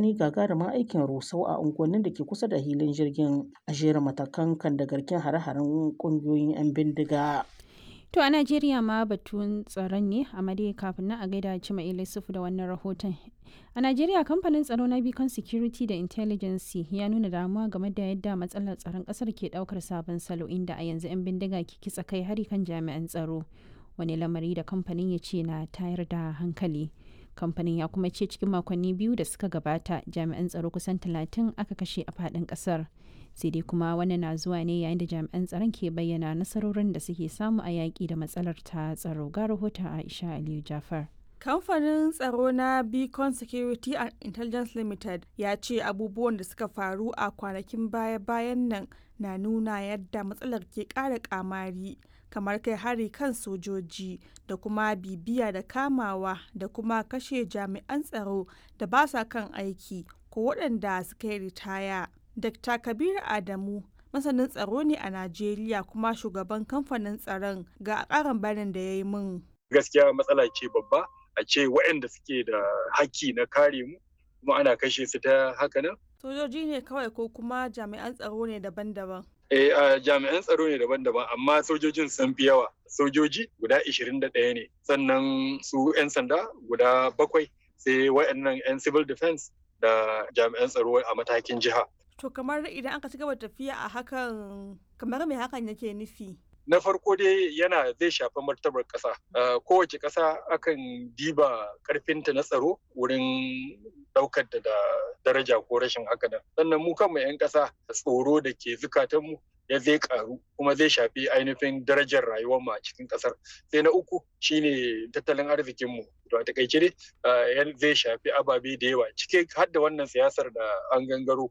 wani gagarumin aikin rusau a unguwannin da ke kusa da hilin jirgin a jera matakan kan da garken hare-haren ƙungiyoyin 'yan bindiga. To a Najeriya ma batun tsaron ne a dai kafin nan a gaida Cima Ilisufu da wannan rahoton. A Najeriya kamfanin tsaro na Beacon Security da Intelligence ya nuna damuwa game da yadda matsalar tsaron kasar ke daukar sabon salo inda a yanzu 'yan bindiga ke kitsa kai hari kan jami'an tsaro. Wani lamari da kamfanin ya ce na tayar da hankali. Kamfanin ya kuma ce cikin makonni biyu da suka gabata jami'an tsaro kusan talatin aka kashe a faɗin ƙasar. sai dai kuma wannan na zuwa ne yayin da jami'an tsaron ke bayyana nasarorin da suke samu a yaƙi da matsalar ta tsaro ga rahoton aisha aliyu jafar kamfanin tsaro na beacon security and intelligence limited ya ce abubuwan da suka faru a kwanakin baya-bayan nan na nuna yadda matsalar ke ƙara kamari kamar kai hari kan sojoji da kuma bibiya da kamawa da kuma kashe jami'an tsaro da ba sa kan aiki ko waɗanda suka yi ritaya Dr. Kabir Adamu masanin tsaro ne a Najeriya kuma shugaban kamfanin tsaron ga ƙarin bayanin da ya yi min. Gaskiya matsala ce babba a ce waɗanda suke da haƙƙi na kare mu kuma ana kashe su ta haka nan. Sojoji ne kawai ko kuma jami'an tsaro ne daban-daban. Eh, uh, jami'an tsaro ne daban-daban amma sojojin sun fi yawa. Sojoji guda 21 ne sannan su 'yan sanda guda bakwai sai waɗannan 'yan civil defense da jami'an tsaro a matakin jiha. To kamar idan aka ci gaba tafiya a hakan kamar me hakan yake nufi? Na farko dai yana zai shafi martabar ƙasa. Kowace ƙasa akan diba ƙarfinta na tsaro wurin ɗaukar da daraja ko rashin haka nan. Sannan mu kanmu 'yan ƙasa tsoro da ke zukatanmu ya zai karu kuma zai shafi ainihin darajar rayuwar mu a cikin kasar sai na uku shine tattalin arzikin mu to a takaice dai zai shafi ababe da yawa cike har da wannan siyasar da an gangaro